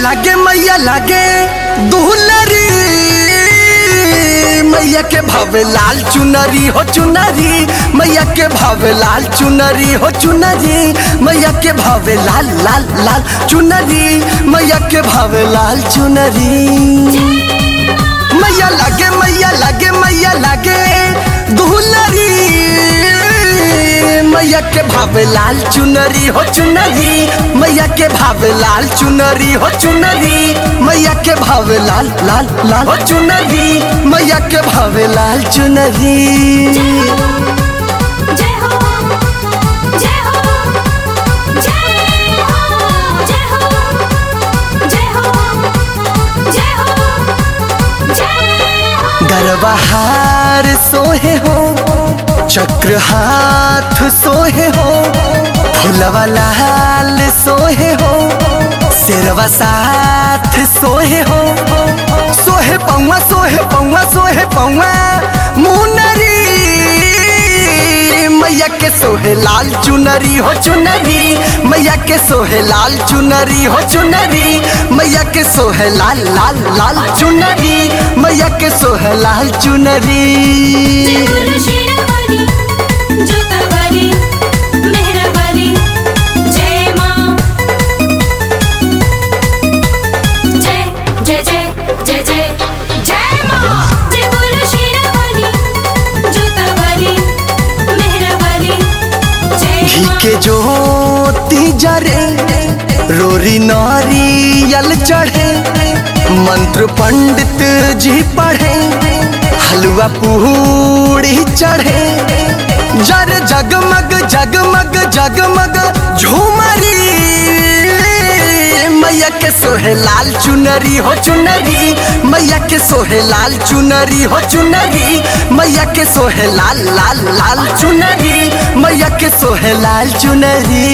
लागे मैया लागे दुहलरी मैया के भावे लाल चुनरी हो चुनरी मैया के भावे लाल चुनरी हो चुनरी मैया के भावे लाल लाल लाल चुनरी मैया के भावे लाल चुनरी मैया लागे मैया लागे मैया लागे दुहलरी मैया के भावे लाल चुनरी हो चुनरी मैया के भावे लाल चुनरी हो चुनरी मैया के भावे लाल लाल लाल हो चुनरी मैया के भावे लाल चुनरी जय हो जय हो जय हो जय हो जय हो जय हो जय हो गरबहार सोहे हो चक्र हाथ सोहे हो फुलवा लाल सोहे हो सिरवा साथ सोहे हो सोहे पौवा सोहे पौवा सोहे पौवा मुनरी मैया के सोहे लाल चुनरी हो चुनरी मैया के सोहे लाल चुनरी हो चुनरी मैया के सोहे लाल लाल लाल चुनरी मैया के सोहे लाल चुनरी जय शेरावाली जोतावाली मेहरावाली जय माँ जय जय जय जय जय जय माँ जय बोलो शेरावाली जोतावाली मेहरावाली जय घी माँ के ज्योति जरे रोरी नारियल चढ़े मंत्र पंडित जी पढ़े हलवा पूड़ी चढ़े जर जगमग जगमग जगमग झूमरी मैया के सोहे लाल चुनरी हो चुनरी मैया के सोहे लाल चुनरी हो चुनरी मैया के सोहे लाल लाल लाल चुनरी मैया के सोहे लाल चुनरी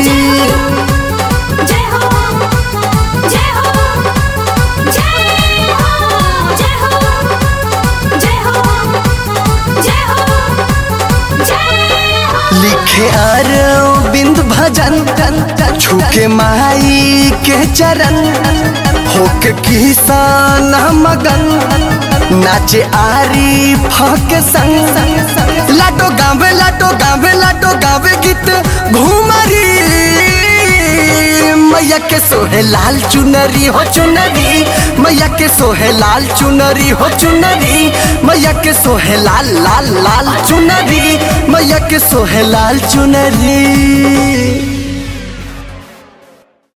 जय हो जय हो जय हो जय हो जय हो जय हो जय हो लिखे अरविंद भजन छूके माई के चरण होके किसान मगन नाचे आरी फक संग लाटो गावे लाटो गावे लाटो गावे गीत घूमरी मैया के सोहे लाल चुनरी हो चुनरी मैया के सोहे लाल चुनरी हो चुनरी मैया के सोहे लाल लाल लाल चुनरी मैया के सोहे लाल चुनरी